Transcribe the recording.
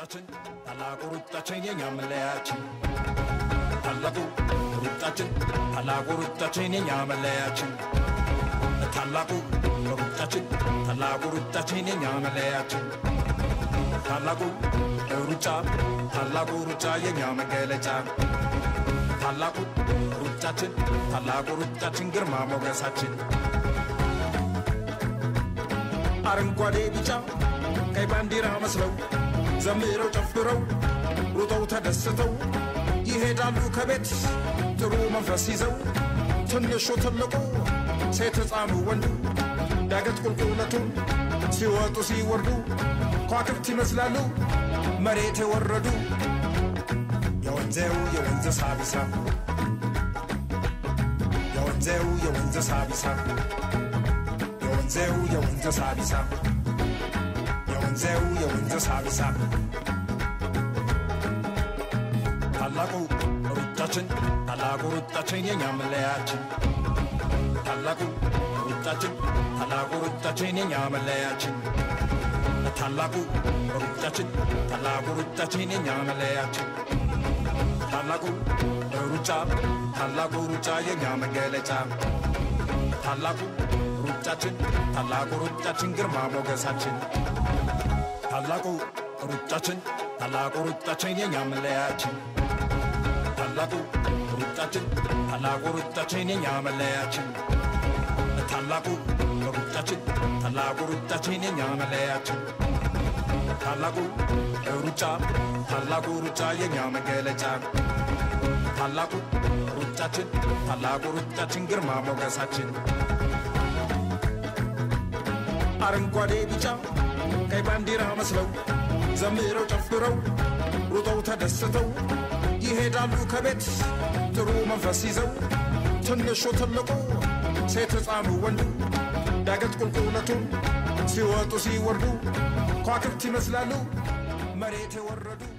ሩጫችን ታላቁ ሩጫችን የኛ መለያችን ታላቁ ሩጫችን ታላቁ ሩጫችን የኛ መለያችን ታላቁ ሩጫችን ታላቁ ሩጫችን የኛ መለያችን ታላቁ ሩጫ ታላቁ ሩጫ የኛ መገለጫ ታላቁ ሩጫችን ታላቁ ሩጫችን ግርማ ሞገሳችን አረንጓዴ ቢጫ ቀይ ባንዲራ መስለው ዘምረው ጨፍረው ሩጠው ተደስተው ይሄዳሉ ከቤት ጥሩ መንፈስ ይዘው ትንሹ ትልቁ ሴት ሕፃኑ ወንዱ ዳገት ቁልቁለቱን ሲወጡ ሲወርዱ ከዋክብት ይመስላሉ መሬት የወረዱ የወንዜው የወንዝ ሳቢሳ የወንዜው የወንዝ ሳቢሳ የወንዜው የወንዝ ሳቢሳ የወንዜው የወንዝ ሳቢሳ ታላቁ ሩጫችን ታላቁ ሩጫችን የኛ መለያችን ታላቁ ሩጫችን ታላቁ ሩጫችን የኛ መለያችን ታላቁ ሩጫችን ታላቁ ሩጫችን የኛ መለያችን ታላቁ ሩጫ ታላቁ ሩጫ የኛ መገለጫ ታላቁ ሩጫችን ታላቁ ሩጫችን ግርማ ሞገሳችን ታላቁ ሩጫችን ታላቁ ሩጫችን የኛ መለያችን ታላቁ ሩጫችን ታላቁ ሩጫችን የኛ መለያችን ታላቁ ሩጫችን ታላቁ ሩጫችን የኛ መለያችን ታላቁ ሩጫ ታላቁ ሩጫ የኛ መገለጫ ታላቁ ሩጫችን ታላቁ ሩጫችን ግርማ ሞገሳችን አረንጓዴ ቢጫ ቀይ ባንዲራ መስለው ዘምረው ጨፍረው ሩጠው ተደስተው ይሄዳሉ ከቤት ጥሩ መንፈስ ይዘው ትንሹ ትልቁ ሴት ሕፃኑ ወንዱ ዳገት ቁልቁለቱን ሲወጡ ሲወርዱ ከዋክብት ይመስላሉ መሬት የወረዱ